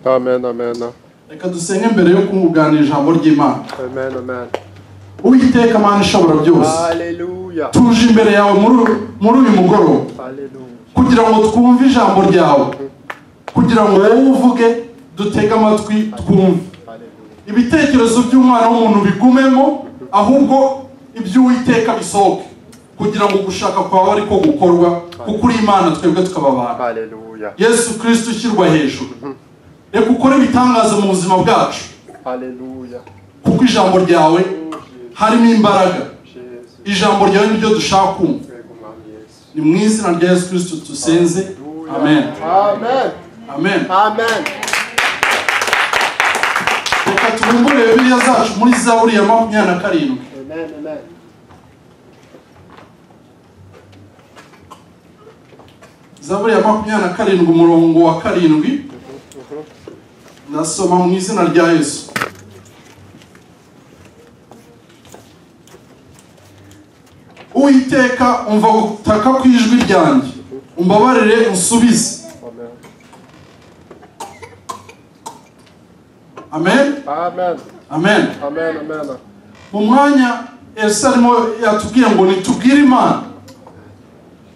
Amen, amen, reka dusenge mbere yo kunganira ijambo ry'imana amen, amen. uwiteka mana ishobora byose Hallelujah, tuje imbere yawe muri muri uyu mugoroba hallelujah. kugira ngo twumve ijambo ryawe kugira ngo wowe uvuge dutege amatwi twumve Hallelujah. ibitekerezo by'umwana w'umuntu bigumemo ahubwo iby'uwiteka bisohoke kugira ngo gushaka kwawe ariko gukorwa kuko uri imana twebwe tukaba abantu Hallelujah. yesu kirisito ushyirwa hejuru reka ukore ibitangaza mu buzima bwacu Hallelujah. kuko ijambo ryawe harimo imbaraga Jesus. ijambo ryawe niryo dushaka kumva ni mu izina rya yesu kirisito dusenze amen Amen. amen Amen. reka tubumbure bibiliya zacu muri zaburi ya makumyabiri na karindwi Amen. Amen. zaburi ya makumyabiri na karindwi umurongo wa karindwi ndasoma mu izina rya yesu uwiteka umva gutaka kw'ijwi ryanjye umbabarire unsubize Amen. amen Amen. amen Amen. Amen. mu mwanya ese arimo yatubwiye ngo nitubwire imana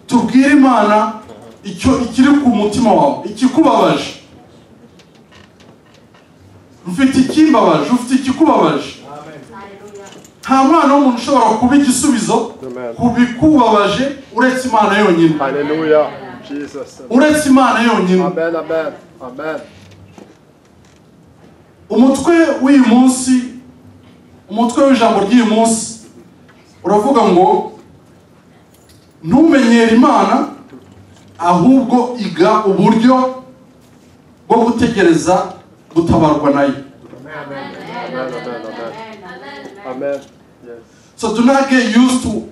tubwire imana icyo ikiri ku mutima wawe ikikubabaje ufite ikimbabaje ufite ikikubabaje nta mwana w'umuntu ushobora kuba igisubizo Amen. ku bikubabaje uretse imana yonyine Hallelujah. Jesus. uretse imana yonyine Amen. Amen. Amen. umutwe w'uyu munsi umutwe w'ijambo ry'uyu munsi uravuga ngo ntumenyere imana ahubwo iga uburyo bwo gutegereza gutabarwa nayo Amen. Amen. Amen. Amen. Yes. so do not get used to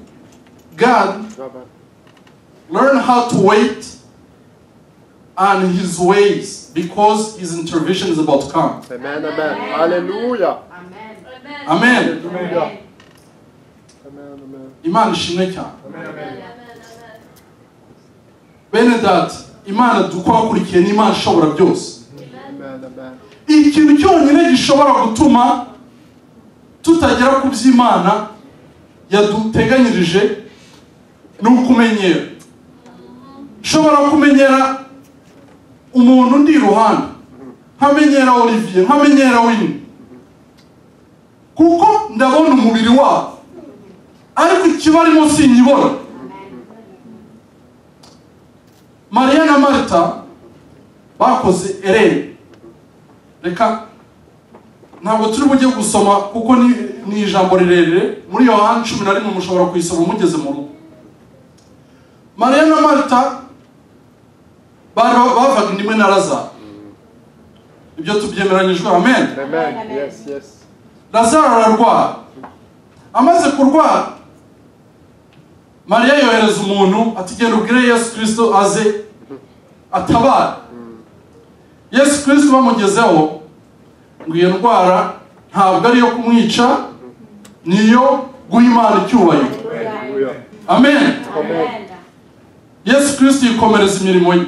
god Amen. learn how to wait on his ways because his intervention is about to come Amen. Amen. Hallelujah. amen Hallelujah. Amen. Amen. imana ishimwe cyane bene data imana dukwiye ni imana ishobora byose Amen. Amen. ikintu cyonyine gishobora gutuma tutagera ku by'imana yaduteganyirije ni ukumenyera nshobora kumenyera umuntu ndi iruhande nkamenyera olivier nkamenyera wini kuko ndabona umubiri wabo ariko ikibarimo sinyibona mariya na marita bakoze ereni reka ntabwo turi bujye gusoma kuko ni, ni ijambo rirerire muri yohani cumi na rimwe mushobora kuyisoma mugeze mu rugo mariya na marita bari bavaga indimwe na razaro ibyo tubyemeranyijwe amen Amen. Yes. Yes. razaro ararwara amaze kurwara mariya yohereza umuntu ati genda ubwire yesu kirisito aze atabara yesu kirisito bamugezeho ngo iyo ndwara ntabwo ari iyo kumwica ni iyo guha imana icyubahiro Hallelujah. amen Amen. yesu kirisito yikomereza imirimo ye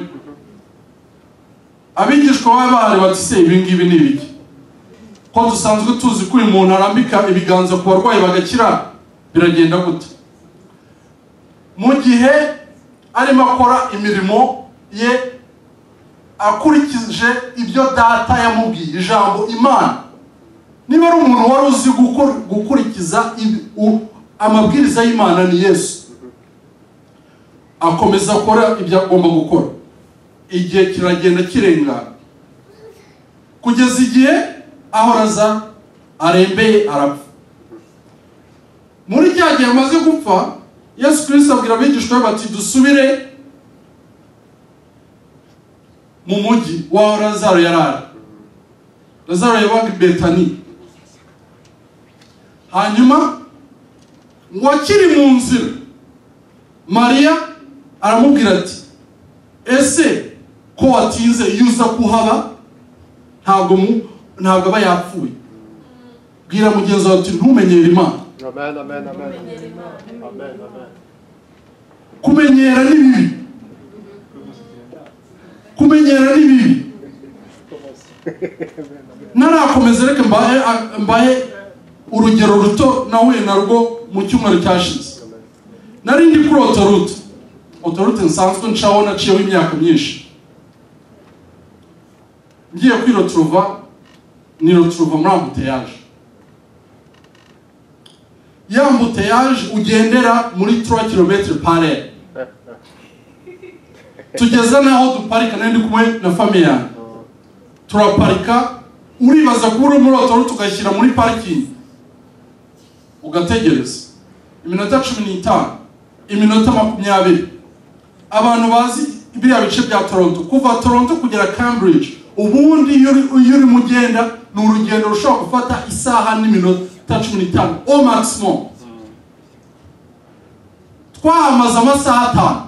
abigishwa bari bahari bati se ibi ngibi ni ibiki ko dusanzwe tuzi ko uyu muntu arambika ibiganza ku barwayi bagakira biragenda gute mu gihe arimo akora imirimo ye akurikije ibyo data yamubwiye ijambo imana niba ari umuntu wari uzi gukor- gukurikiza ibi- u- amabwiriza y'imana ni yesu akomeza akora ibyo agomba gukora igihe kiragenda kirengana kugeza igihe ahoraza arembeye arapfa muri rya gihe amaze gupfa yesu kirisito abwira abigishwa be bati dusubire mu mujyi waho razaro yari ari razaro yabaga i betani hanyuma ngo akiri mu nzira mariya aramubwira ati ese ko watinze iyo uza kuhaba ntabwo mu- ntabwo aba yapfuye bwira mugenzi wawe uti ntumenyere imana Amen. Amen. Amen. Amen. Amen. kumenyera ni bibi kumenyera ni bibi Commence. narakomeza reka mbahe mbahe urugero ruto nahuye narwo mu cyumweru cyashize nari ndi kuri otorute otorute nsanzwe ncaho naciyeho imyaka myinshi ngiye kwiroturuva niroturuva muri ambuteyaje ya ambuteyaje ugendera muri 3 kilometre parere tugeze n'aho duparika nari ndi kumwe na famiye yanjye turaparika uribaza kuba uri muri otorute ugashyira muri parikingi ugategereza iminota cumi n'itanu iminota makumyabiri abantu bazi biriya bice bya toronto kuva toronto kugera cambridge ubundi iyo uri- iyo urimo ugenda ni urugendo rushobora gufata isaha n'iminota cumi n'itanu o maximum twahamaze amasaha atanu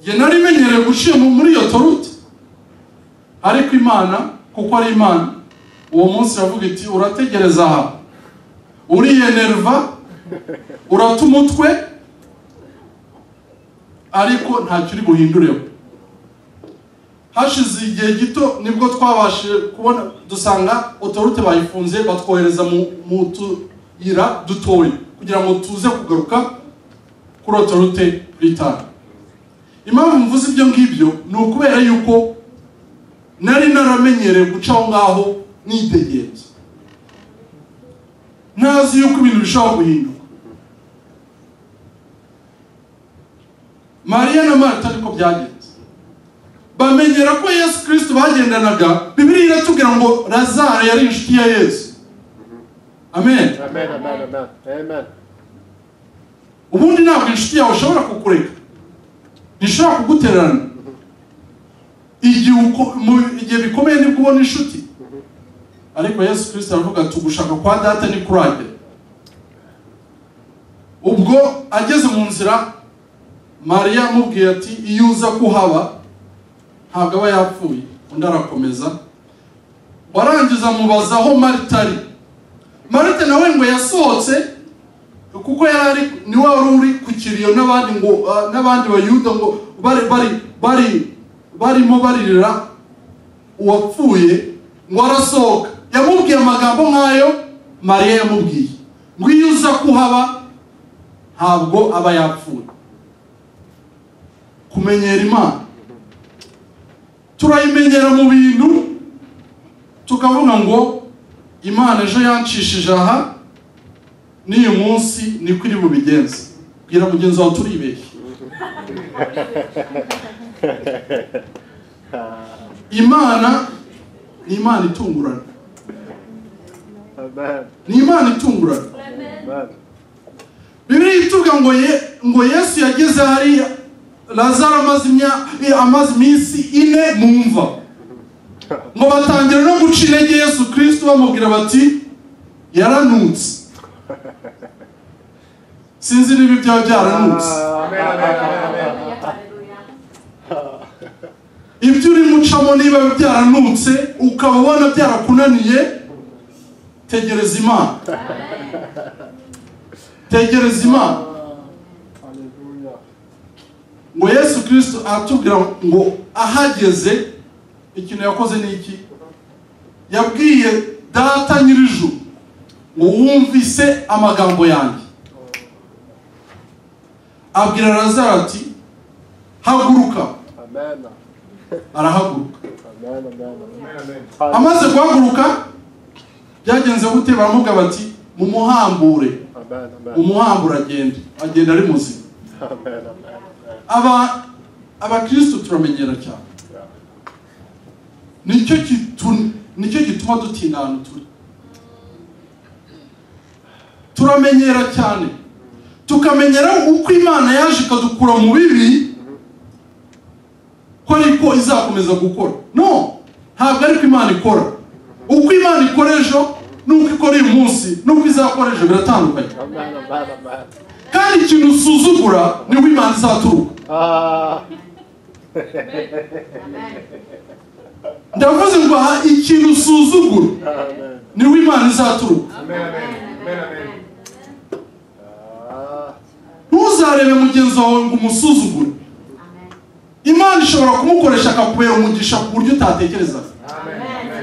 njye nari menyereye guciye mu- muri iyo torute ariko imana kuko ari imana uwo munsi iravuga iti urategereza aha uriyenerva urata umutwe ariko ntacyo uri buhindureho hashize igihe gito nibwo twabashije kubona dusanga otorute bayifunze batwohereza mu mu tuyira dutoya kugira ngo tuze kugaruka kuri otorute britani impamvu mvuze ibyo ngibyo ni ukubera yuko nari naramenyereye guca aho ngaho nidegenza ntazi yuko ibintu bishobora guhinduka mariya na marita niko byagenze bamenyera ko yesu kirisito bagendanaga bibiri iratubwira ngo lazaro yari inshuti ya yesu amen Amen, amen, amen. Amen. ubundi ntabwo inshuti yawe ishobora kukureka ntishobora kugutererana igihe uko- mu- igihe bikomeye nibwo ubona inshuti ariko yesu kirisita aravuga ati ugushaka kwa data ni kuragera ubwo ageze mu nzira mariya amubwiye ati iyo uza kuhaba ntabwo aba yapfuye undi arakomeza warangiza amubaza aho marita ari marita nawe ngo yasohotse kuko yari ari ni wa wari uri ku kiriyo n'abandi ngo ah, n'abandi bayuda ngo bari bari bari barimo baririra uwapfuye ngo arasohoka yamubwiye amagambo nk'ayo mariya yamubwiye ngo iyo uza kuhaba ntabwo aba yapfuye kumenyera imana turayimenyera mu bintu tukavuga ngo imana ejo yanshishije aha n'uyu munsi niko iri bubigenze bwira mugenzi wawe turibeshye imana ni imana itungurana Amen. ni imana itungurana Amen. bibiri ituvuga ngo ye, ngo yesu yageze hariya lazaro amaze imya- eh, amaze iminsi ine mu mva ngo batangira no guca intege yesu kirisito bamubwira bati yaranutse sinzi niba ibyaba byaranutse Amen, amen, amen, amen. ibyo urimo ucamo niba byaranutse ukaba ubona byarakunaniye tegereza imana tegereza imana Hallelujah. ngo yesu kirisito aratubwira ngo ahageze ikintu yakoze ni iki yabwiye data nyir'ijuru ngo wumvise amagambo yanjye abwira lazaro ati haguruka Amen. arahaguruka Amen, amen, amen. amaze guhaguruka byagenze gute baramubwira bati mumuhambure Amen, amen. mumuhambure agenda agenda ari muzima Amen, amen, amen. aba abakristo turamenyera cyane Yeah. nicyo kitu- nicyo gituma dutinda ahantu turi turamenyera cyane tukamenyera uko imana yaje ikadukura mu bibi ko ariko izakomeza gukora no ntabwo ariko imana ikora uko imana ikora ejo n'uko ikora uyu munsi n'uko izakora ejo biratandukanye Amen, amen, amen. kandi ikintu usuzugura nibwo imana izaturuka Ah, ndavuze ngo aha ikintu usuzugura amen. nibwo imana izaturuka Ah, ntuzarebe mugenzi wawe ngo umusuzugure imana ishobora kumukoresha akakubera umugisha ku buryo utatekerezaga amen Amen.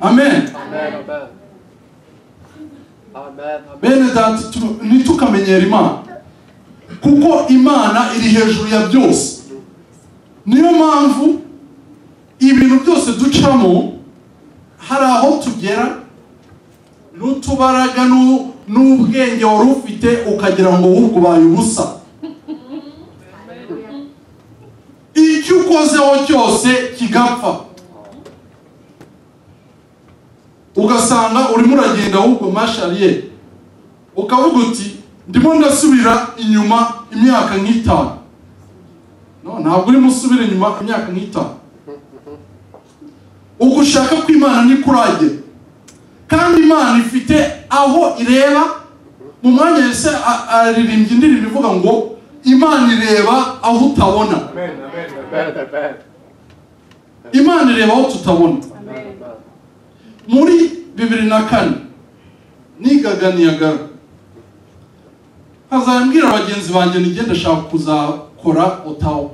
Amen. Amen. Amen. bene data tu- ntitukamenyere imana kuko imana iri hejuru ya byose niyo mpamvu ibintu byose ducamo hari aho tugera n'utubaraga n'u- n'ubwenge wari ufite ukagira ngo ahubwo ubaye ubusa icyo ukozeho cyose kigapfa ugasanga urimo uragenda ahubwo mashariye ukavuga uti ndimo ndasubira inyuma imyaka nk'itanu no ntabwo urimo usubira inyuma imyaka nk'itanu ubwo ushaka ko imana niko uragera kandi imana ifite aho ireba mu mwanya yese a- aririmbye indirimbo ivuga ngo imana ireba aho utabona Amen. Amen. Amen. Amen. imana ireba aho tutabona Amen. muri bibiri na kane nigaga niyagara hazambwira bagenzi banjye nijye ndashaka kuzakora otawa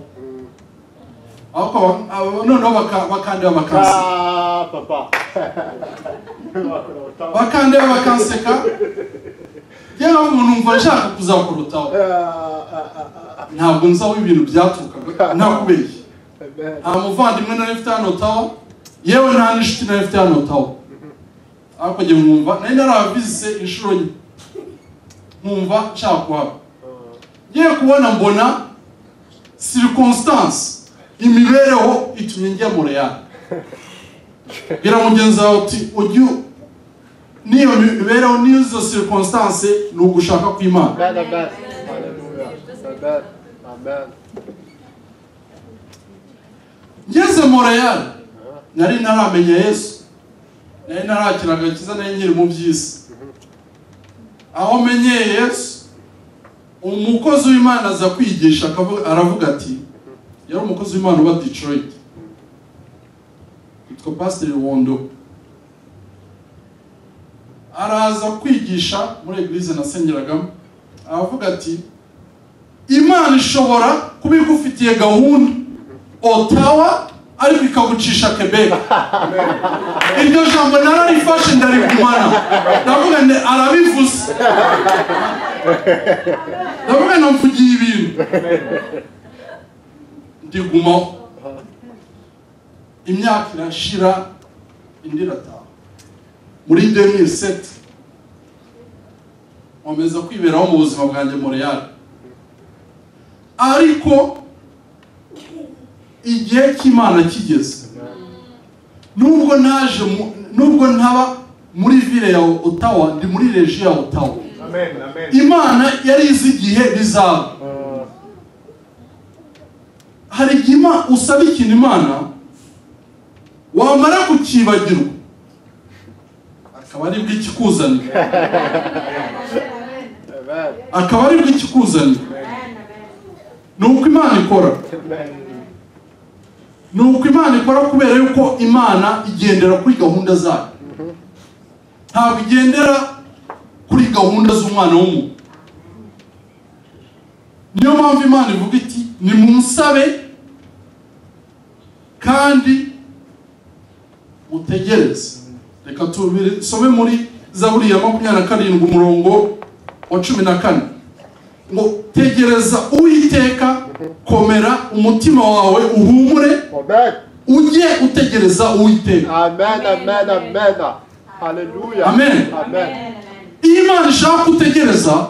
ariko aba- aba- noneho baka- bakandeba bakanseka Ah, papa. bakandeba bakanseka yewe umuntu numva nshaka kuzakora otawa Ah, ah, ah, ntabwo nzi aho ibintu byaturukaga ntakubeshye ah. Amen. nta muvandimwe nari mfite hano otawa yewe nta n'inshuti nari mfite hano otawa ariko njye mwumva nari narabize inshuro nke nkumva nshaka kuhaba ngiye kubona mbona circumstance imibereho itumye njya mu real bwira mugenzi wawe uti ujye u- n'iyo mibereho n'izo circumstance ni ugushaka kw'imana Amen. Amen. Hallelujah. Amen. Amen. ngeze mu real nari ntaramenya yesu nari ntarakira agakiza nari nkiri mu by'isi aho menyeye yesu umukozi w'imana aza kwigisha akavu- aravuga ati yari umukozi w'imana uba detroit yitwa pasiteri wondo araza kwigisha muri eglise nasengeragamo aravuga ati imana ishobora kuba igufitiye gahunda otawa ariko ikagucisha kebeka iryo jambo nararifashe ndarigumana ndavuga ngo arabivuze ndavuga ngo mvugiye ibintu ndigumaho imyaka irashira indi irataha muri 2007 nkomeza kwiberaho mu buzima bwanjye mu real ariko igihe cy'imana kigeze nubwo naje mu- nubwo ntaba muri ville ya otawa ndi muri reji ya otawa Amen. Amen. imana yari izi igihe bizaba Ah, hari igihe Ima- usaba ikintu imana wamara kukibagirwa akaba aribwo ikikuzanira Amen. akaba aribwo ikikuzanira ni uko imana ikora Amen. ni uko imana ikora kubera yuko imana igendera kuri gahunda zayo ntabwo igendera kuri gahunda z'umwana w'umuntu niyo mpamvu imana ivuga iti nimunsabe kandi mutegereze reka tubisome muri zaburi ya makumyabiri na karindwi umurongo wa cumi na kane ngo tegereza uwiteka komera umutima wawe uhumure Amen. ujye utegereza uwiteka Amen. Amen. Amen. Hallelujah. Amen. Amen. iyo imana ishaka kutegereza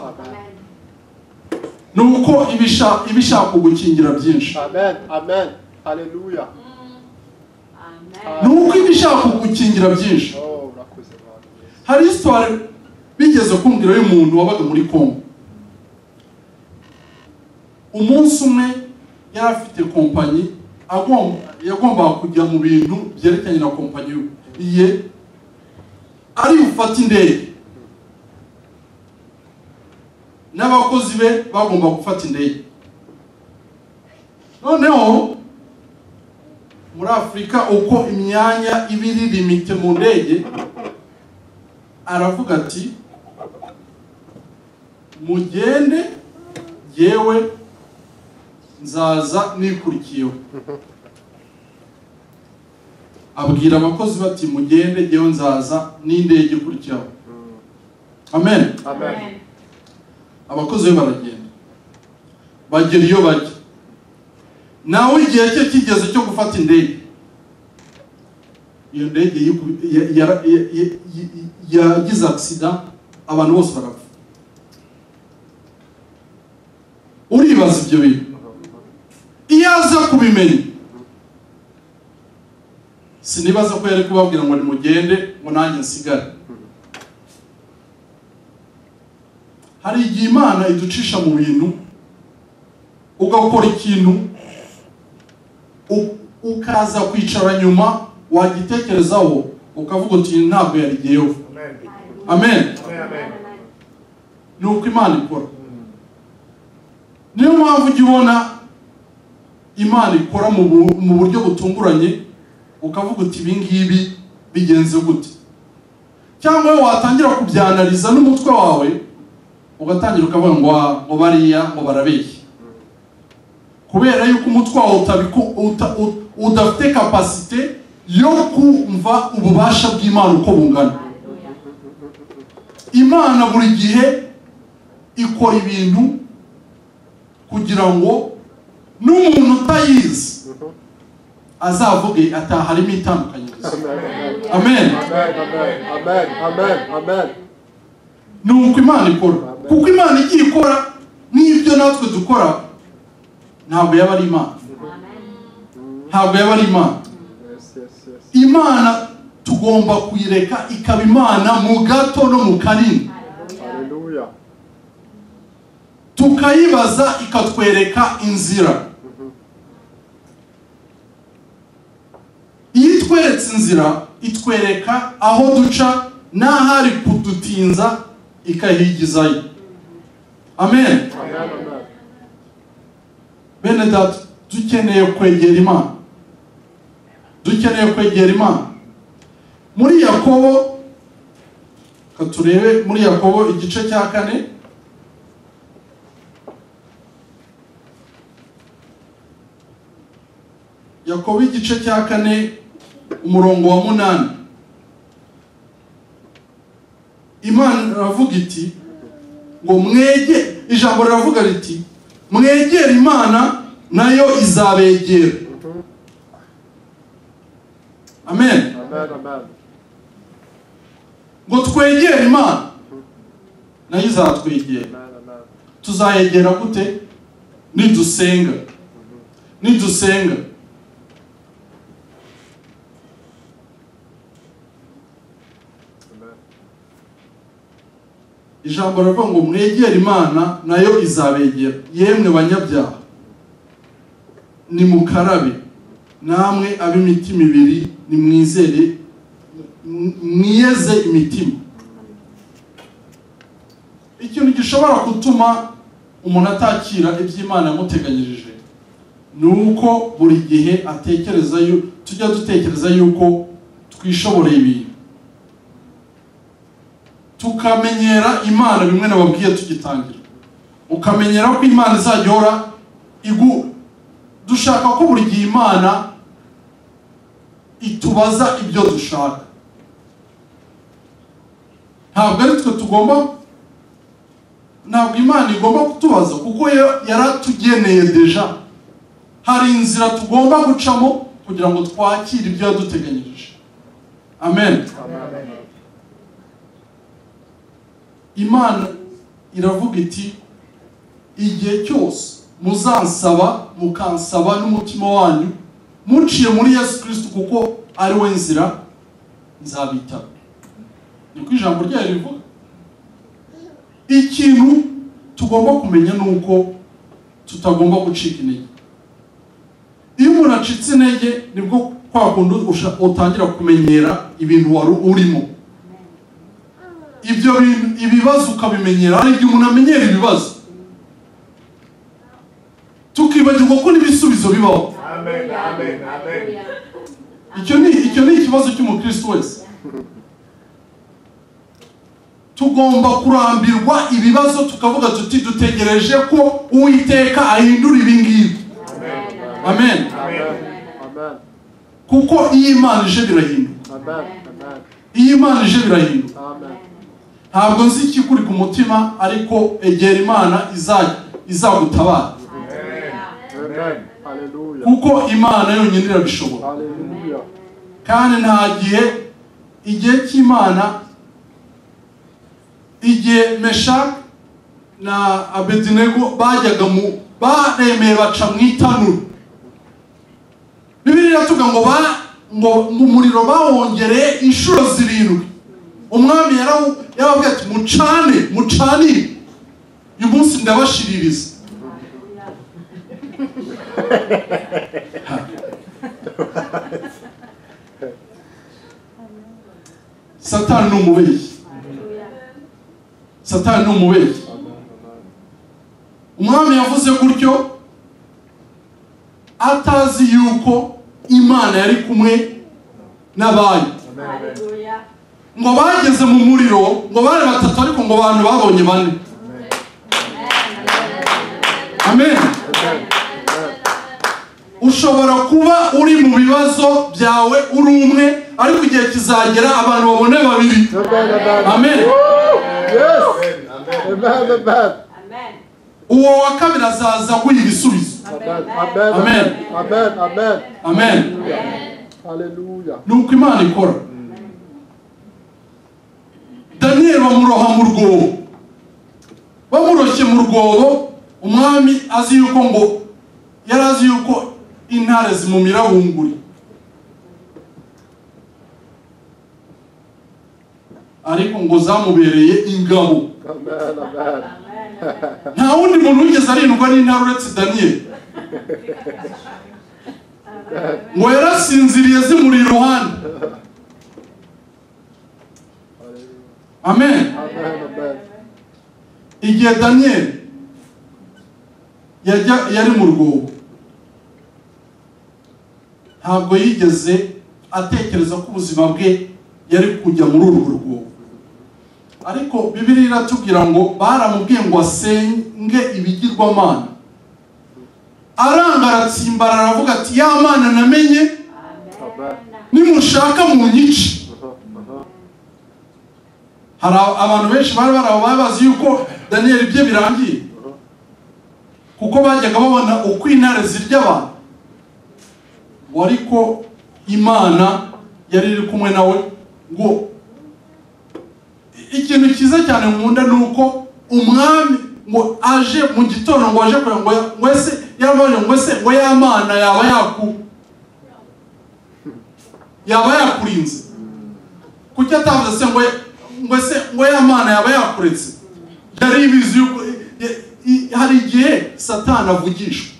ni uko iba isha- iba ishaka kugukingira byinshi Amen. Amen. Hallelujah. ni uko iba ishaka kugukingira byinshi Oh, urakoze Bwana Yesu. hari isitwari bigeze kumvira y'umuntu wabaga muri kongo umunsi umwe yari afite kompanyi agomba yagombaga kujya mu bintu byerekeranye na kompanyi ye ari bufate indege n'abakozi be bagomba gufata indege noneho muri afurika uko imyanya iba iri limite mu ndege aravuga ati mugende yewe nzaza nikurikiyeho abwira abakozi bati mugende yewe nzaza n'indege ikurikiyeho amen Amen. abakozi be baragenda bagera iyo bajya nawe igihe cye kigeze cyo gufata indege iyo ndege yiku- ya- ya- ya- ya- ya- yagize agisida abantu bose barapfa uribaza ibyo bintu iyo aza kubimenya sinibaza ko yari kubabwira ngo nimugende ngo nanjye nsigare hari igihe imana iducisha mu bintu ugakora ikintu u- ukaza kwicara nyuma wagitekerezaho ukavuga uti ntabwo yarigeyeho Amen. amen Amen. ni uko imana ikora niyo mpamvu ujya ubona imana ikora mu bu- mu buryo butunguranye ukavuga uti ibi ngibi bigenze gute cyangwa wowe watangira kubyanariza n'umutwe wawe ugatangira ukavuga ngo "Ah, ngo bariya ngo barabeshya kubera yuko umutwe wawe utabiku- uta- u- udafite kapasite yo kumva ububasha bw'imana uko bungana imana buri gihe ikora ibintu kugira ngo n'umuntu utayizi azavuge ati aha harimo itandukanyirizo Amen. amen Amen. Amen. Amen. Amen. ni uko imana ikora kuko imana igiye ikora n'ibyo natwe dukora ntabwo yaba ari imana ntabwo yaba ari imana Yes, yes, yes. imana tugomba kuyireka ikaba imana mu gato no mu kanini Hallelujah. tukayibaza ikatwereka inzira iyo itweretse inzira itwereka aho duca n'ahari kudutinza ikahigizayo amen Amen. Amen. bene data dukeneye kwegera imana dukeneye kwegera imana muri yakobo reka turebe muri yakobo igice cya kane yakobo igice cya kane umurongo wa munani imana iravuga iti ngo mwege ijambo riravuga riti mwegere imana nayo izabegera amen Amen. Amen. ngo twegere imana nayo izatwegera Amen. Amen. tuzayegera gute nidusenga nidusenga Amen. ijambo rivuga ngo mwegere imana nayo izabegera yemwe banyabyaha nimukarabe namwe ab'imitima ibiri nimwizere m- mwiyeze imitima ikintu gishobora gutuma umuntu atakira iby'imana yamuteganyirije ni uko buri gihe atekereza yu- tujya dutekereza yuko twishoboreye ibintu tukamenyera imana bimwe nababwiye tugitangira ukamenyera ko imana izajya ihora igu dushaka ko buri gihe imana itubaza ibyo dushaka ntabwo ari twe tugomba ntabwo imana igomba kutubaza kuko yo yaratugeneye deja hari inzira tugomba gucamo kugira ngo twakire ibyo yaduteganyirije amen Amen. imana iravuga iti igihe cyose muzansaba mukansaba n'umutima wanyu muciye muri yesu kirisito kuko ari we nzira nzabitaba niko ijambo ryayo rivuga ikintu tugomba kumenya ni uko tutagomba gucika intege iyo umuntu acitse intege nibwo kwa kundi usha- utangira kumenyera ibintu wari urimo ibyo bintu- ibibazo ukabimenyera hari igihe umuntu amenyera ibibazo tukibagirwa ko n'ibisubizo bibaho Amen. Amen. Amen. icyo ni icyo ni ikibazo cy'umukristo wese tugomba kurambirwa ibibazo tukavuga tuti dutegereje ko uwiteka ahindura ibi ngibi amen Amen. Amen. kuko iyo imana ije birahinduka Amen. Amen. iyo imana ije birahinduka Amen. ntabwo nzi ikikuri ku mutima ariko egera imana iza- izagutabara Amen. Hallelujah. kuko imana yonyine irabishobora Hallelujah. kandi nta gihe igihe cy'imana igihe meshak na abedinego bajyaga mu baremeye baca mu itanura bibiri iratuga ngo ba ngo ngo umuriro bawongereye inshuro zirindwi umwami yarawu- yarababwiye ati mucane mucanire uyu munsi ndabashiririza satani ni umubeshyi satani ni umubeshyi umwami yavuze gutyo atazi yuko imana yari kumwe n'abayo ngo bageze mu muriro ngo bari batatu ariko ngo abantu babonye bane amen ushobora kuba uri mu bibazo byawe uri umwe ariko igihe kizagera abantu babone babiri Amen. Amen. amen Yes. Amen. Amen. uwo wa kabiri azaza aguha ibisubizo Amen. Amen. Amen. Amen. Amen. amen Hallelujah. ni uko imana ikora daniyeli bamuroha mu rwobo bamuroshye mu rwobo umwami azi yuko ngo yari azi yuko intare zimumira bunguri ariko ngo zamubereye ingabo Amen. Amen. nta wundi muntu wigeze arindwa n'intare uretse daniyeli ngo yarasinziriye zimuri iruhande Amen. amen Amen. igihe daniyeli yajya yari mu rwobo ntabwo yigeze atekereza ko ubuzima bwe yari kujya muri urwo rwobo ariko bibiri iratubwira ngo baramubwiye ngo asenge ibigirwamana aranga aratsimbarara aravuga ati ya mana namenye nimushaka mu nyice hari a- abantu benshi bari bari aho bari bazi yuko daniyeli bye birangiye kuko bajyaga babona uko intare zirya abantu ngo ariko imana yari iri kumwe nawe ngo i- ikintu cyiza cyane nkunda ni uko umwami ngo aje mu gitondo ngo aje kureba ngo ya- ngo ese yarabaje ngo ese ngo ya mana yaba yaku yaba yakurinze kuki atavuze se ngo ngo se ngo ya mana yaba yakuretse yari ibizi yuko i- i- hari igihe satani avugishwa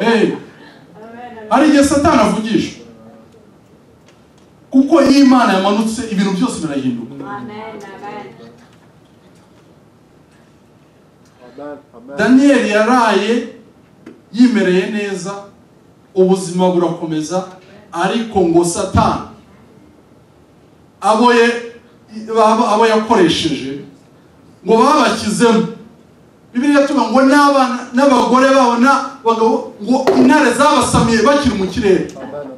Eh, hari igihe satani avugishwa kuko iyo imana yamanutse ibintu byose birahinduka Amen. Amen. daniyeli yaraye yimereye neza ubuzima burakomeza ariko ngo satani abo ye abo- abo yakoresheje ngo babashyizemo bibiliya tuvuga ngo n'abana n'abagore babo n'abagabo ngo intare zabasamiye bakiri mu kirere Amen.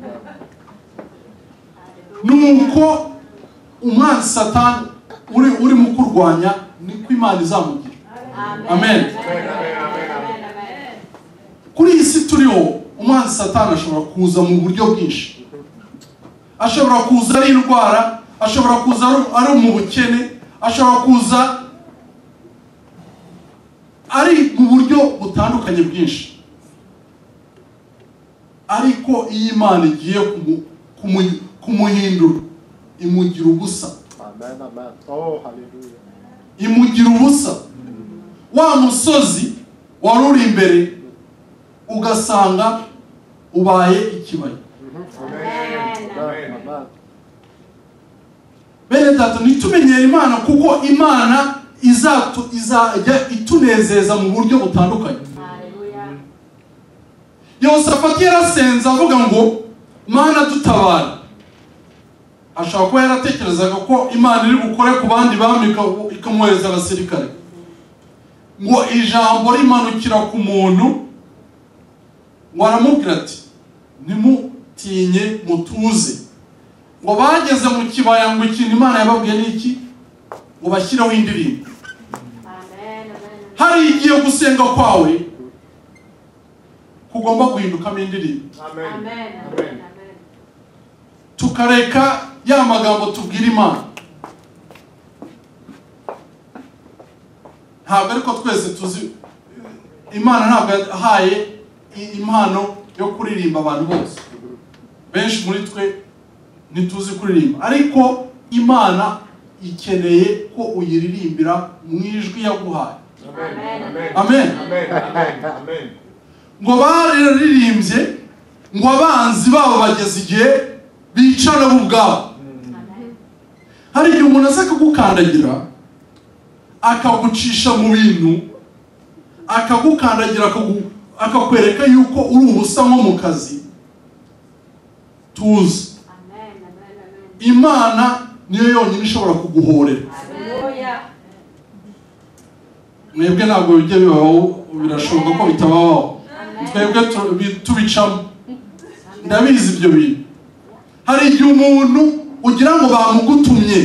Amen. nuko umwanzi satani uri urimo kurwanya niko imana izamugira kuri iyi si turiho umwanzi satani ashobora kuza mu buryo bwinshi ashobora kuza ari indwara ashobora kuza ari- ari mu bukene ashobora kuza ari mu buryo butandukanye bwinshi ariko iyo imana igiye kumu- kumu- kumuhindura imugira ubusa Amen. Amen. Oh, hallelujah. imugira ubusa wa musozi wari uri imbere ugasanga ubaye ikibaya Amen. Amen. bene data ntitumenyere imana kuko imana izatu izajya itunezeza mu buryo butandukanye yosafati yarasenze avuga ngo mana dutabara ashobora kuba yaratekerezaga ko imana iri bukore ku bandi bami ika- ikamwohereza abasirikare ngo ijambo rimanukira ku muntu ngo aramubwira ati ntimutinye mutuze ngo bageze mu kibaya ngo ikintu imana yababwiye ni iki ngo bashyireho indirimbo hari igihe gusenga kwawe kugomba guhindukamo indirimbo tukareka ya magambo tubwira imana ntabwo ariko twese tuzi imana ntabwo yahaye i- impano yo kuririmba abantu bose benshi muri twe ntituzi kuririmba ariko imana ikeneye ko uyiririmbira mu ijwi yaguhaye ngo bararirimbye ngo abanzi babo bageze igihe bicana bo ubwabo hari igihe umuntu aza akagukandagira akagucisha mu bintu akagukandagira akagu- akakwereka yuko uri ubusa nko mu kazi tuzi imana niyo yonyine ishobora kuguhorera mwebwe ntabwo bijya bibaho birashoboka ko bitabaho twebwe tu- bi- tubicamo ndabizi ibyo bintu hari igihe umuntu ugira ngo bamugutumye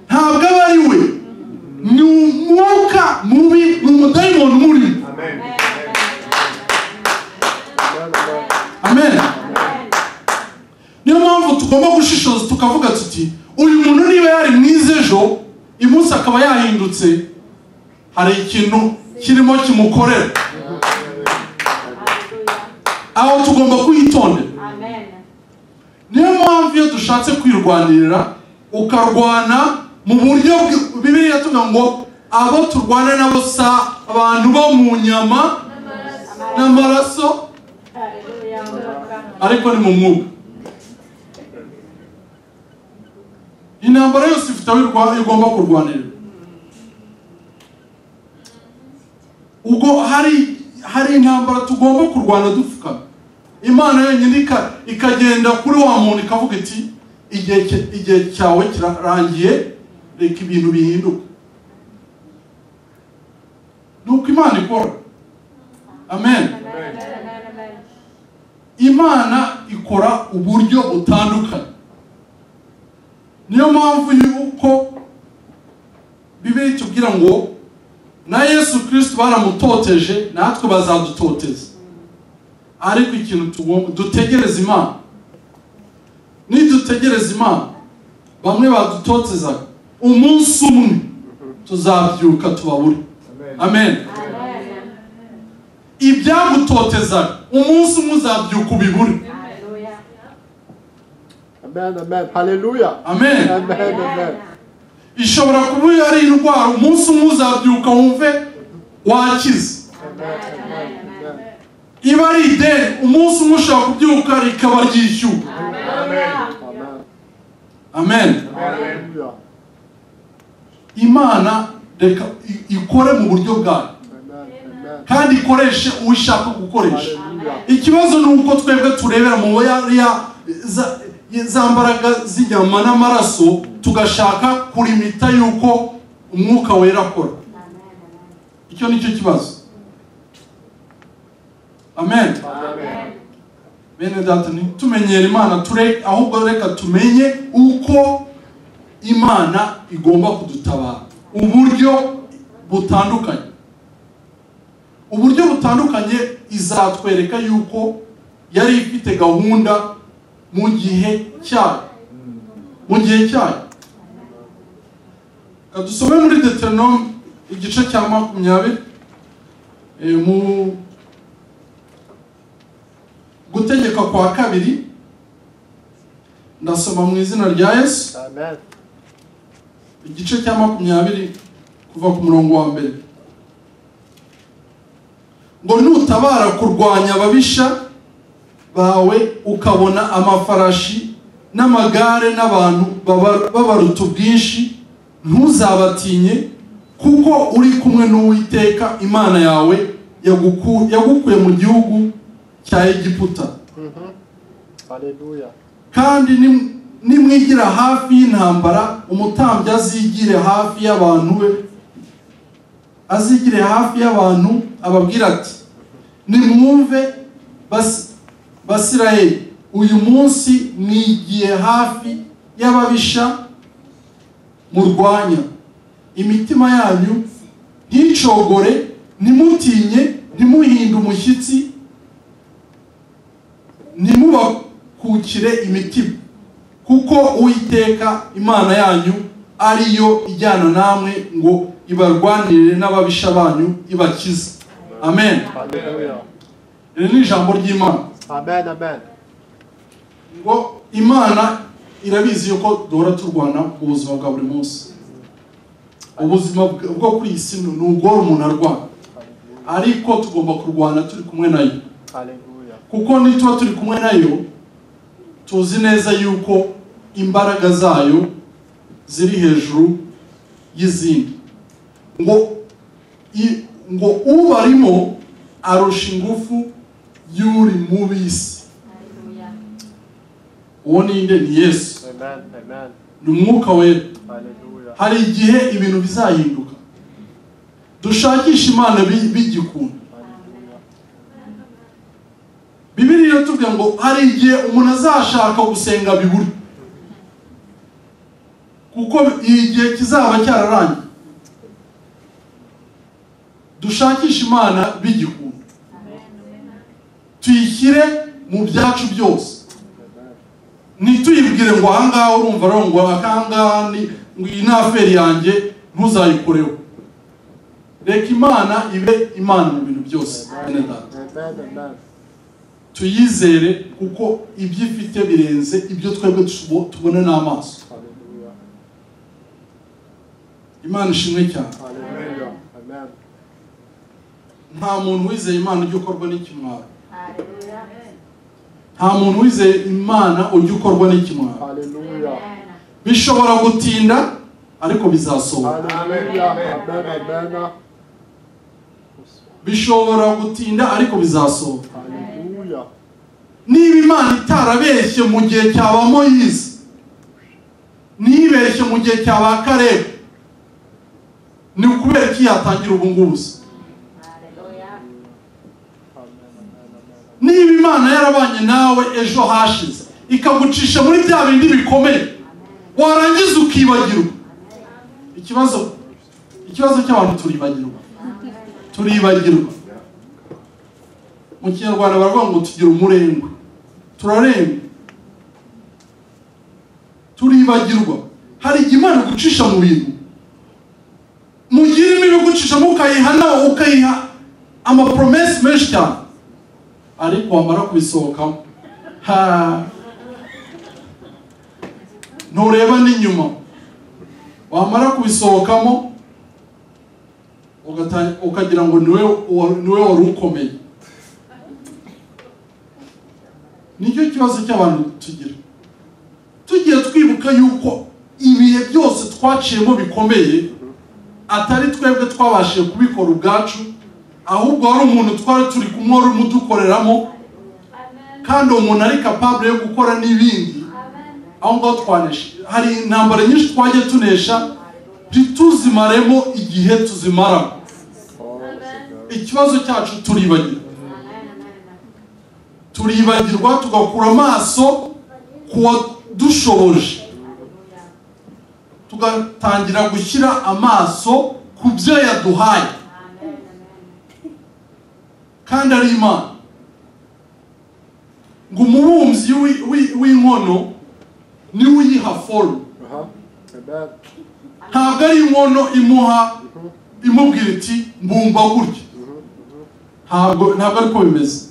ntabwo aba ari we ni umwuka mubi ni umudayimoni umurimo amen niyo mpamvu tugomba gushishoza tukavuga tuti uyu muntu niba yari mwiza ejo imunsi akaba yahindutse hari ikintu kirimo kimukorera aho tugomba kwitondera niyo mpamvu iyo dushatse kwirwanirira ukarwana mu buryo bw- bibiliya tuvuga ngo abo turwana nabo si abantu bo mu nyama n'amaraso ariko ni mu mwuka intambara yose ifite aho irwa- igomba kurwanirira ubwo hari hari intambara tugomba kurwana dupfukama imana yonyine ika- ikagenda kuri wa muntu ikavuga iti igihe cya- igihe cyawe kirarangiye reka ibintu bihinduke ni uko imana ikora amen imana ikora uburyo butandukanye niyo mpamvu yuko bibiri tubwira ngo na yesu kirisito baramutoteje natwe bazadutoteza ariko ikintu tugomba dutegereza imana nidutegereza imana bamwe badutotezaga umunsi umwe tuzabyuka tubabure amen ibyagutotezaga umunsi umwe uzabyuka ubibure Amen, amen. Hallelujah. amen Amen, amen. ishobora kuba ari indwara umunsi umwe uzabyuka wumve wakize iba ari ideni umunsi umwe ushobora kubyuka rikaba ryishyuka Amen. amen Hallelujah. imana reka i- ikore mu buryo bwayo Amen, amen. kandi ikoreshe uwo ishaka gukoresha Hallelujah. ikibazo ni uko twebwe turebera mu yariya za- za mbaraga z'inyama n'amaraso tugashaka kurimita yuko umwuka wera akora icyo ni cyo kibazo amen bene data ntitumenyere imana ture ahubwo reka tumenye uko imana igomba kudutabara uburyo butandukanye uburyo butandukanye izatwereka yuko yari ifite gahunda mu gihe cyayo mu gihe cyayo Reka dusome muri deteronome igice cya makumyabiri eh, mu gutegeka kwa kabiri ndasoma mu izina rya yesu Amen. igice cya makumyabiri kuva ku murongo wa mbere ngo nutabara kurwanya ababisha bawe ukabona amafarashi n'amagare n'abantu baba- babaruta ubwinshi ntuzabatinye kuko uri kumwe n'uwiteka imana yawe yaguku- yagukuye mu gihugu cya egiputa Hallelujah. kandi nim- nimwigira hafi y'intambara umutambyi azigire hafi y'abantu be azigire hafi y'abantu ababwira ati nimwumve basi basirayeli uyu munsi nigiye hafi y'ababisha murwanya imitima yanyu nticogore ntimutinye ntimuhinde umushyitsi ntimubakukire imitima kuko uwiteka imana yanyu ari yo ijyana namwe ngo ibarwanirire n'ababisha banyu ibakize amen Hallelujah. iri ni ijambo ry'imana Amen. Amen. ngo imana irabizi yuko duhora turwana mu buzima bwa buri munsi ubuzima bw- bwo kuri iyi si ni ubworo umuntu arwana ariko tugomba kurwana turi kumwe nayo Hallelujah. kuko nituba turi kumwe nayo tuzi neza yuko imbaraga zayo ziri hejuru y'izindi ngo i- ngo ubarimo arusha ingufu y'uri mu bisi uwo ninde ni yesu Amen. Amen. ni umwuka wera Hallelujah. hari igihe ibintu bizahinduka dushakishe imana bi- bigikunda Hallelujah. bibiri iratubwira ngo hari igihe umuntu azashaka gusenga bibura kuko igihe kizaba cyararangiye dushakishe imana bigikunda tuyishyire mu byacu byose Amen. ntituyibwire ngo ahangaha urumva rero ngo akangaha ni ngo iyi ni aferi yange ntuzayikoreho reka imana ibe imana mu bintu byose bene data Amen. Amen. tuyizere kuko ibyo ifite birenze ibyo twebwe tubo- tubona n'amaso Hallelujah. imana ishimwe cyane Hallelujah. Amen. nta muntu wizeye imana ujya ukorwa n'ikimwaro nta muntu wizeye imana ujya ukorwa n'ikimwaro Hallelujah. bishobora gutinda ariko bizasohoka Hallelujah. Amen. Amen. bishobora gutinda ariko bizasohoka Hallelujah. niba imana itarabeshye mu gihe cya ba moyizi ntibeshye mu gihe cya ba karebu ni ukubera ko yatangira ubu ngubu se Amen. Amen. Amen. niba imana yarabanye nawe ejo hashize ikagucisha muri bya bindi bikomeye warangiza ukibagirwa ikibazo ikibazo cy'abantu turibagirwa turibagirwa mu kinyarwanda baravuga ngo tugira umurengwe turarengwa turibagirwa hari igihe imana igucisha mu bintu mu gihe irimo ibigucishamo ukayihana ukayiha amapromesi menshi cyane ariko wamara kubisohokamo ha ntureba n'inyuma wamara kubisohokamo ugata- ukagira ngo niwe wa- niwe wari ukomeye nicyo kibazo cy'abantu tugira tugiye twibuka yuko ibihe byose twaciyemo bikomeye atari twebwe twabashije kubikora ubwacu ahubwo hari umuntu twari turi kumwe wari umudukoreramo kandi uwo muntu ari kapabure yo gukora n'ibindi aho ngaho twanesha hari intambara nyinshi twagiye tunesha ntituzimaremo igihe tuzimaramo Oh, Amen. ikibazo cyacu turibagirwa turibagirwa tugakura amaso ku wadushoboje tugatangira gushyira amaso ku byo yaduhaye kandi ari imana ngo umubumbyi w'i- w'i- w'inkono niwe uyiha foru Uh-huh. Amen. ntabwo ari inkono imuha imubwira iti mbumba gutya ntabwo ntabwo ariko bimeze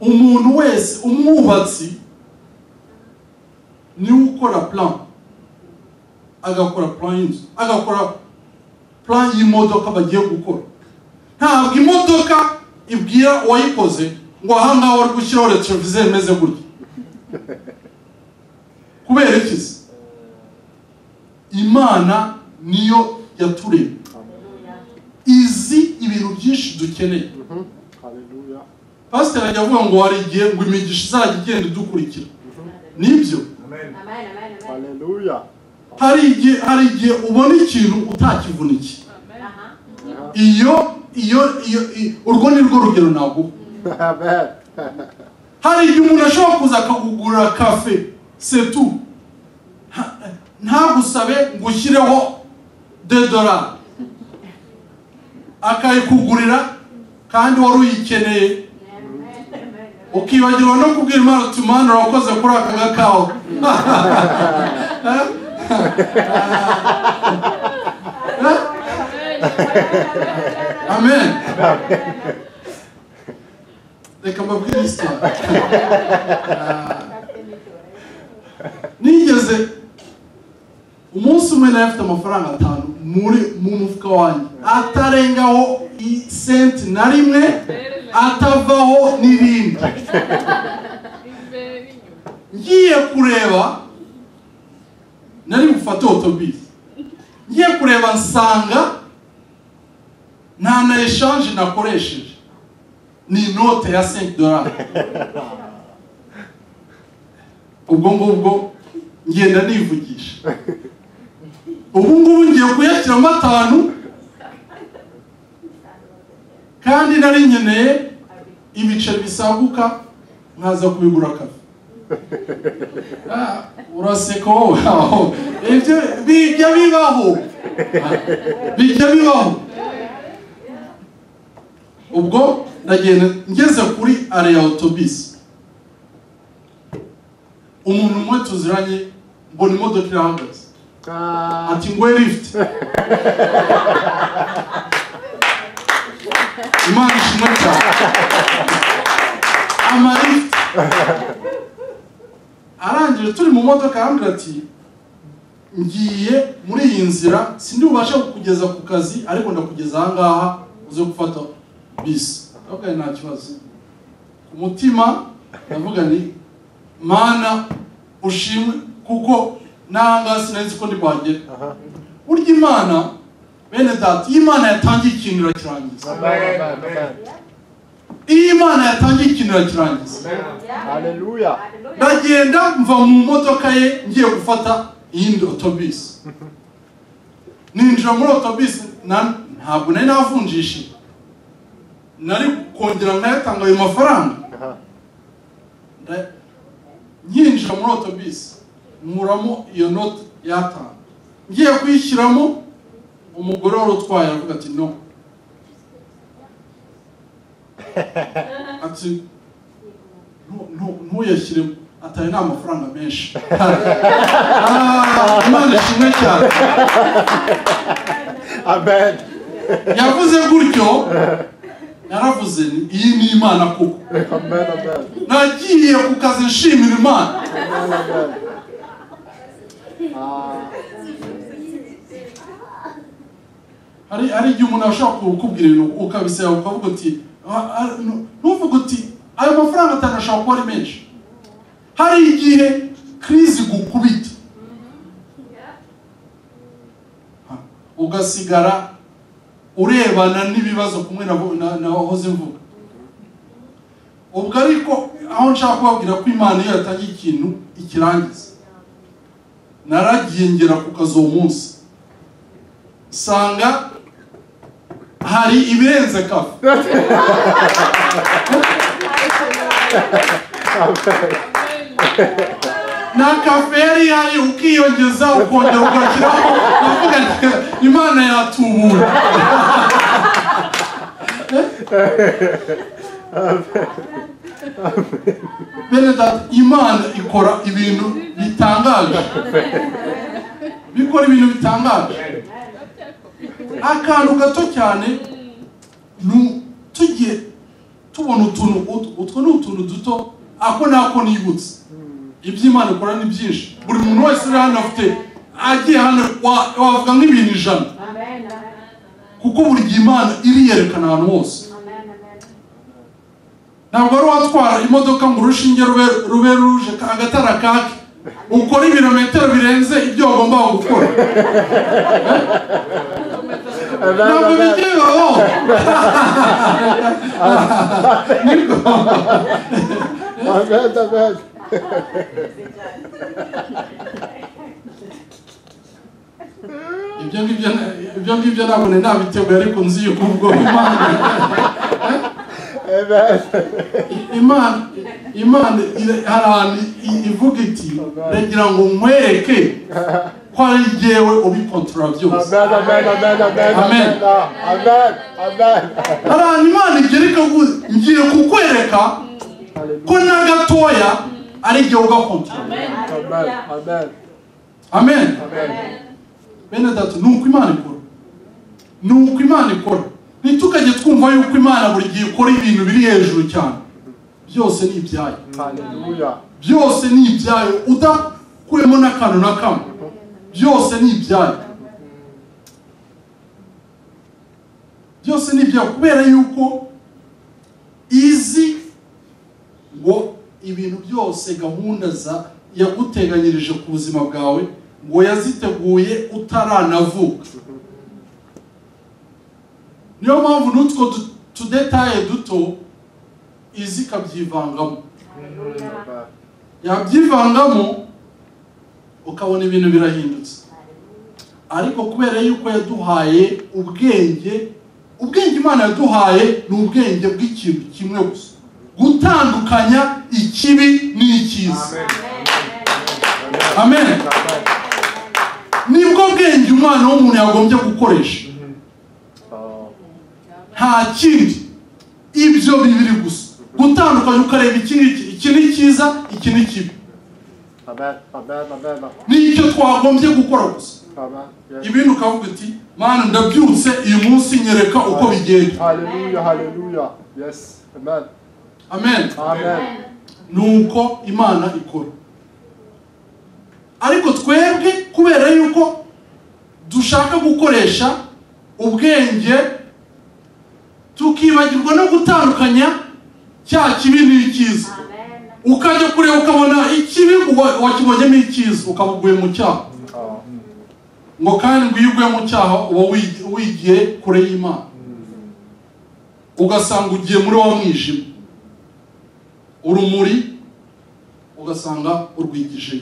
umuntu wese umwubatsi niwe ukora plan agakora plan y'inzu agakora plan y'imodoka bagiye gukora ntabwo imodoka ibwira uwayikoze ngo ahangaha wari gushyiraho retroviseur imeze gutya kubera iki se imana niyo yaturemye izi ibintu byinshi dukeneye Mhm. Hallelujah. pasiteri ajya avuga ngo hari igihe ngo imigisha izajya igenda idukurikira nibyo Hallelujah. hari igihe hari igihe ubona ikintu utakivunikiye Amen. iyo iyo iyo i- urwo ni rwo rugero naguha Amen. hari igihe umuntu ashobora kuza akakugurira kafe setu nta- ntagusabe ngo ushyireho de dorari akayikugurira kandi wari uyikeneye ukibagirwa no kubwira imana uti mana urakoze kuri aka gakawa amen reka mbabwire isitari nigeze umunsi umwe nari afite amafaranga atanu muri mu mufuka wanjye atarengaho isenti na rimwe atavaho n'irindi ngiye kureba nari bufate otobisi ngiye kureba nsanga nta na eshanje nakoresheje ni inote ya 5 dolari ubwo ngubwo ngenda nivugisha ubu ngubu ngiye kuyashyiramo atanu kandi nari nkeneye ibice bisaguka nkaza kubigura kafe Ah, uraseka wowe aho ibyo bijya bibaho Ah, bijya bibaho ubwo ndagenda ngeze kuri areya otobisi umuntu umwe tuziranye mbona imodoka irahagaze Ah, ati ngoye lifuti imana ishimwe cyane amalifuti arangije turi mu modoka arambwira ati ngiye muri iyi nzira sindi bubashe kukugeza ku kazi ariko ndakugeza aha ngaha uze gufata bisi okay, nta kibazo ku mutima ndavuga ni mana ushimwe kuko n'ahangaha sinenzi ko ntibagera burya imana bene data iyo imana yatangiye ikintu irakirangiza Amen. Amen. iyo imana yatangiye ikintu irakirangiza Hallelujah. ndagenda mva mu modoka ye ngiye gufata iyindi otobisi ninjira muri otobisi na- ntabwo nari navunjishije nari kongera nkayatanga ayo mafaranga Nda- nyinjira muri otobisi nkuramo iyo note yatanga ngiye kuyishyiramo umugore wari utwaye aravuga ati no ati ntu- ntu- ntuyashyire atari nta mafaranga menshi Ah, imana ishimwe cyane Amen. yavuze gutyo yaravuze ni iyi ni imana koko Amen. Amen. nagiye ku kazi nshimira imana Ah, hari hari igihe umuntu ashobora kukubwira ibintu ukabisaba ukavuga uti "Ah, ah, nu- ntuvuge uti ayo mafaranga atanu ashobora kuba ari menshi hari igihe krizi igukubita Ha, ugasigara urebana n'ibibazo kumwe na na- nahoze mvuga ubwo ariko aho nshaka kubabwira ko imana iyo yatangiye ikintu ikirangiza naragiye ngera ku kazi uwo munsi usanga hari ibirenze kafe na kafe yari ihari ukiyongeza ukongera ugashyiraho ukavuga ati imana yatubura bene data imana ikora ibintu bitangaje bikora ibintu bitangaje akantu gato cyane nu- tugiye tubona utuntu ut- utwo ni utuntu duto ako nako nibutse iby'imana ikora ni byinshi buri muntu wese uri hano afite agiye hano wa- wavuga nk'ibintu ijana kuko buri gihe imana iriyerekana ahantu hose ntabwo wari watwara imodoka ngo urushinge rube rube ruje agatara kake ukora ibirometero birenze ibyo wagomba gukora ntabwo bijya bibaho Amen. Amen. ibyo ngibyo ibyo ngibyo ntabwo nari nabiteguye ariko nzi yuko ubwo imana Amen. imana imana ira- hari ahantu i- ivuga iti reka ngo nkwereke ko ari jyewe ubipotora byose Amen, amen, amen, amen, Amen. amen, amen, amen. hari ahantu imana igereka ngo ngiye kukwereka ko na gatoya ari jyewe ugapotora Amen, amen, amen amen. bene datu ni uko imana ikora ni uko imana ikora ntitukajye twumva yuko imana buri gihe ikora ibintu biri hejuru cyane byose ni ibyayo Hallelujah. byose ni ibyayo udakuyemo n'akantu na kamwe byose ni ibyayo byose ni ibyayo kubera yuko izi ngo ibintu byose gahunda za yaguteganyirije ku buzima bwawe ngo yaziteguye utaranavuka niyo mpamvu n'utwo tu- tudetaye duto izi ikabyivangamo Amen. yabyivangamo ukabona ibintu birahindutse ariko kubera yuko yaduhaye ubwenge ubwenge imana yaduhaye ni ubwenge bw'ikintu kimwe gusa gutandukanya ikibi n'icyiza amen nibwo bwenge umwana w'umuntu yagombye gukoresha Oh, nta kindi ibyo bibiri gusa gutandukanya ukareba iki n'iki iki ni cyiza iki ni kibi Amen, amen, amen, nicyo twagombye gukora gusa amen. Yes. ibindi ukavuga uti mana ndabyutse uyu munsi nyereka uko bigenda Hallelujah, hallelujah. Yes. Amen. amen Amen. nuko imana ikora ariko twebwe kubera yuko dushaka gukoresha ubwenge tukibagirwa no gutandukanya cya kibi n'icyiza ukajya kureba ukabona ikibi wa- wakibonyemo icyiza ukaba uguye mu cyaha Oh. ngo kandi ngo iyo uguye mu cyaha uba wigi- wigiye kure y'imana ugasanga ugiye muri wa mwijima urumuri ugasanga urwigijeyo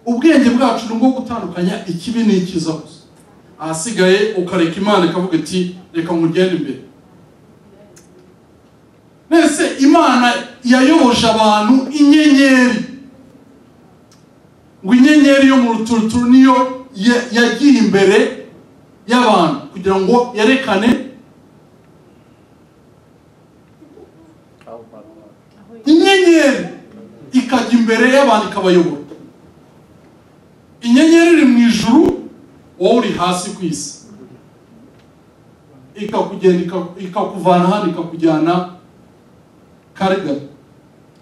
ubwenge bwacu ni ubwo gutandukanya ikibi n'icyiza gusa ahasigaye ukareka imana ikavuga iti reka ngugende imbere mbese imana yayoboje abantu inyenyeri ngo inyenyeri yo mu ruturuturu niyo ya- yagiye imbere y'abantu kugira ngo yerekane Oh, my Lord. inyenyeri ikajya imbere y'abantu ikabayobora inyenyeri iri mu ijuru wowe uri hasi ku isi ikakugenda ika- ikakuvana hano ikakujyana karigari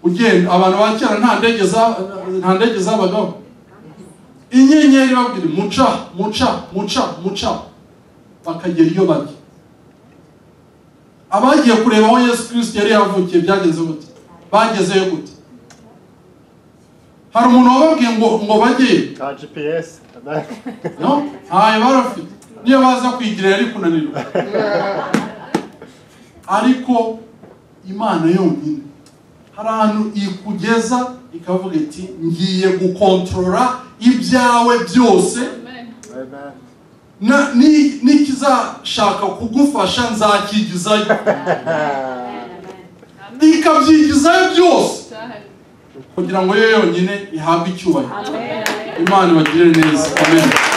ugenda abantu ba kera nta ndege za- nta ndege zabagaho inyenyeri babwira muca muca muca muca bakagera iyo bajya abagiye kureba aho yesu kirisito yari yavukiye byagenze gute bagezeyo gute hari umuntu wababwiye ngo ngo bajyeyo Got GPS. Amen. no ntayo barafite niyo baza kwigira yari kunanirwa ariko imana yonyine hari ahantu ikugeza ikavuga iti ngiye gukontorora ibyawe byose Amen. na- ni- n'ikizashaka kugufasha nzakigizayo ikabyigizayo byose kugira ngo yo yonyine ihabwe icyubahiro imana ibagirire neza amen